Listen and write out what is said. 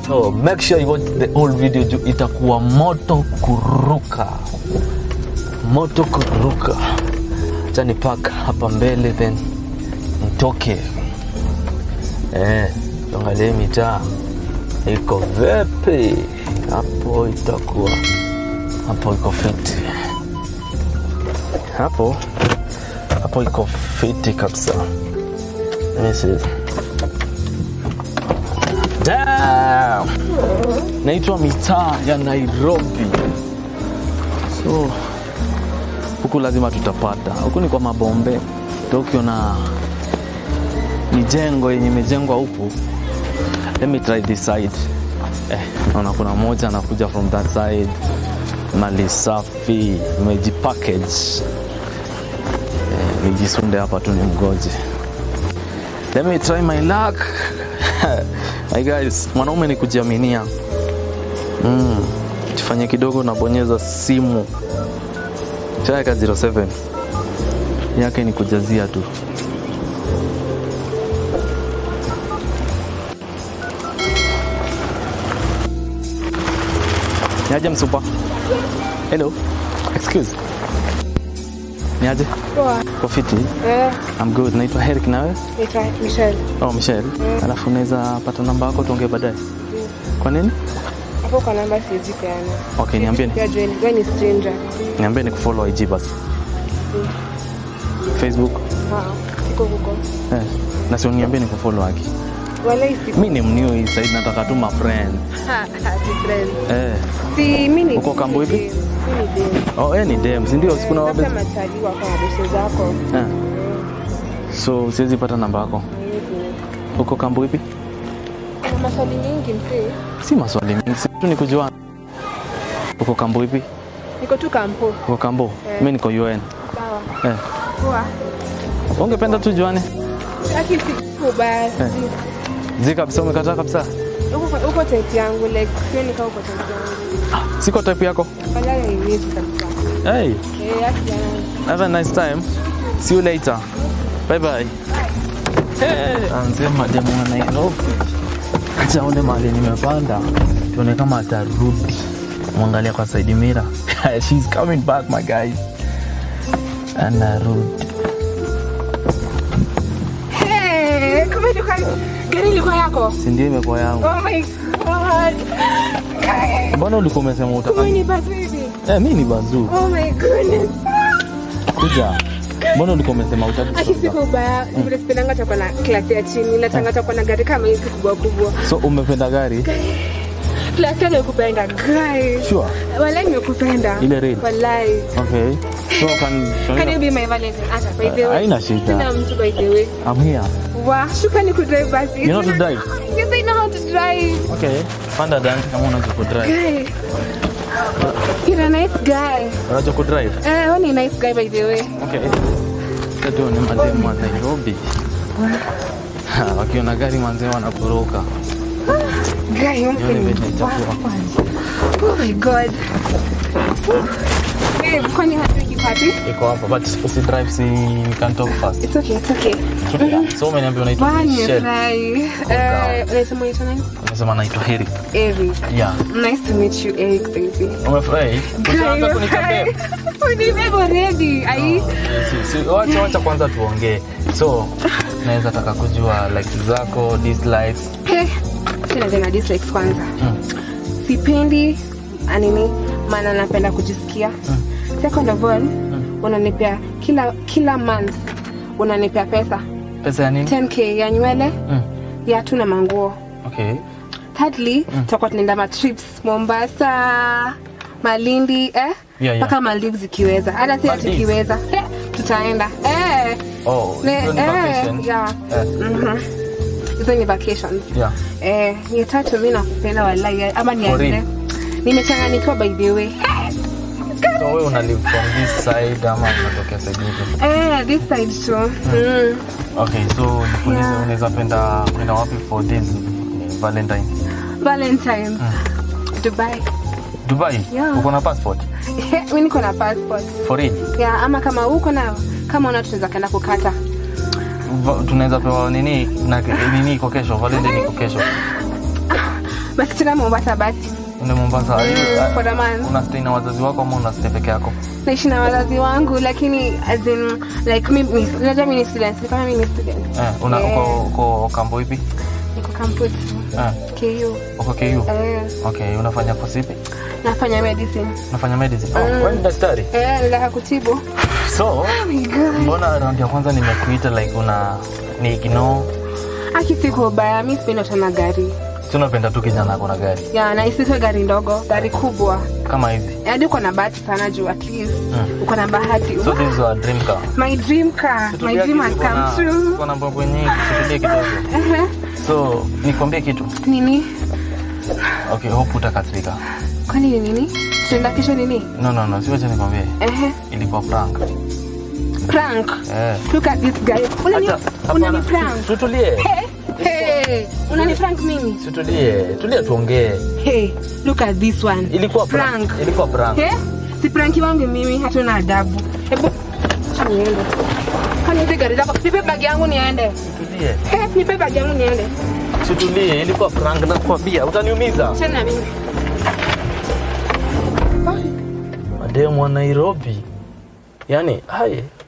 so make sure you watch the whole video juu itakuwa moto kuruka moto kuruka acha nipak hapa mbele then nitoke eh, tuangalie mitaa iko vipi hapo itakuwa hapo iko fiti hapo hapo iko fiti kabisa This is Damn! naitwa mitaa ya nairobi so huku lazima tutapata huku ni kwa mabombe to ukiona mijengo yenye imejengwa huku let me try this side eh, naona kuna moja anakuja from that side mali safi imejipackage eh, nijisunde hapa tu ni mgoje let me try my luck my guys mwanaume ni kujiaminia mm. tufanye kidogo nabonyeza simu chaweka 07 yake ni kujazia tu niaje msupa hello excuse niaje Poa. Uko fiti Eh, I'm good naitwa Herrick nawe naitwa Michelle. oh Michelle alafu unaweza pata namba yako tuongee baadaye kwa nini Hapo kwa namba siwezi peana. okay niambie Pia jua wewe ni stranger. niambie ni kufollow IG basi Facebook Ah, iko huko. eh. na si uniambie ni kufollow aki Wala isi. mi ni mniu hii side nataka tu ma friend Ha, ha, si friend. eh. Si mimi ni Uko kambo ipi? Mimi ni dem. oh, eh, ni dem si ndio sikuna Labda wabes machali wako na bese zako. eh. so siwezi pata namba yako Hawezi. uko kambo ipi Kuna maswali mingi mzee. si maswali mingi si tu ni kujua uko kambo ipi Niko tu kampo. uko kambo Eh. mi niko UN Sawa. eh. Poa. ungependa tu juane Lakini si basi. zi kabisa umekataa kabisa Uko uko type yangu like sio nikao uko type yangu. siko type yako Wala haiwezi kabisa. hey, Eh, yaki yangu. have a nice time see you later bye bye hey, anze mademu wa Nairobi acha aone mahali nimepanda tuone kama atarudi mwangalia kwa side mirror she's coming back my guys anarudi Hey, kumbe ilikuwa gari ilikuwa yako. si ndio imekuwa yangu Oh my god. mbona ulikuwa umesema Kumbe utaka ni basi hivi. eh, mi ni bazuu Oh my goodness. kuja mbona ulikuwa umesema utaki Aki siku ubaya, vile sipendanga takuwa na klasi ya chini, natanga takuwa na gari kama hizi kubwa kubwa. so umependa gari Klasi ya nimekupenda, guy. sure Walai nimekupenda. Ile red? Walai. okay so can, Can you be my Valentine? Ata, by the way. Haina shida. Sina mtu by the way. I'm here Wa, shukrani kudrive basi. You know to drive? Yes, I know how to drive. okay panda dance kama unajua kudrive Guy. You're a nice guy. unajua kudrive Eh, wewe ni nice guy by the way. okay ndio ni mademu wa Nairobi Ha, wakiona gari manzee wanakoroka Guy, Hiyo ni venye mpe. itakuwa. Oh my god. Babe, kwani hataki party? iko hapa but usi drive si we can talk fast It's okay, it's okay. so umeniambia unaitwa Bwana Michelle nimefurahi. Eh, unasema unaitwa nani? unasema naitwa Heri Eric. yeah Nice to meet you, Eric baby. umefurahi utaanza Guy, kunikambia Unibeba already. Ai. Si- si- wacha wacha kwanza tuongee so naweza taka kujua likes zako dislikes Eh, sina tena dislikes kwanza. Sipendi anini maana napenda kujisikia. Second of all, unanipea kila kila month unanipea pesa pesa ya nini 10k ya nywele Mm. ya tu na manguo okay thirdly tutakuwa tunaenda matrips mombasa malindi eh? Yeah, yeah. mpaka maldives ikiweza hata si ati Maldives? ikiweza eh, tutaenda eh, oh ne- hizo ni eh, vacation yeah. Eh, Mhm. hizo ni vacations yeah eh, ya tatu mi nakupenda walai ama ni ya For real? nne nimechanganyikiwa by the way so wewe una live from this side ama unatokea side nyingine eh, this side too mm. okay so nikuulize Yeah. unaweza penda kwenda wapi for this eh, valentine valentine dubai dubai Yeah. uko na passport mi niko na passport for real ya ama kama uko nayo kama una tunaweza kaenda kukata Va- tunaweza pewa nini na nini iko kesho valentine iko kesho basi tena mombasa basi Uende Mombasa. Mm, for a month. Una stay na wazazi wako ama una stay peke yako? naishi na wazazi wangu lakini as in, like mi- mi- unajua mi ni student ni kama mi ni student Eh, una Yeah. uko uko kambo ipi? niko campus Eh, ku uko KU. eh, Okay, unafanya course ipi? nafanya medicine Unafanya medicine. Oh, Mm. wewe ni daktari. eh, nataka kutibu So, oh my god mbona round ya kwanza nimekuita like una ni ignore? aki siko baya mi sipendi watu na gari Si unapenda tu kijana ako na gari ya na isitwe gari ndogo gari kubwa kama hizi. hadi uko na bahati sana juu at least Mm. uko na bahati So this is our dream car. my dream car my dream has come true Kuna mambo nyingi, tutulie kidogo. Ehe. So, nikwambie kitu. nini Okay, hope utakasirika. kwani ni nini tuenda kesho nini No, no, no, siwache nikwambie. Ehe. Ilikuwa prank. prank Eh. look at this guy unani Acha, unani hapana, prank Tutulie. hey hey unani prank mimi Tutulie. Tulia tuongee. hey look at this one Ilikuwa prank. Prank. Ilikuwa prank. hey si pranki wangu mimi hatuna adabu hebu acha niende kwani hizi gari zako nipe bagi yangu niende Tutulie. hey nipe bagi yangu niende Tutulie. Ilikuwa prank nakwambia. Utaniumiza. achana na mimi Mademu wa Nairobi. Yaani, hai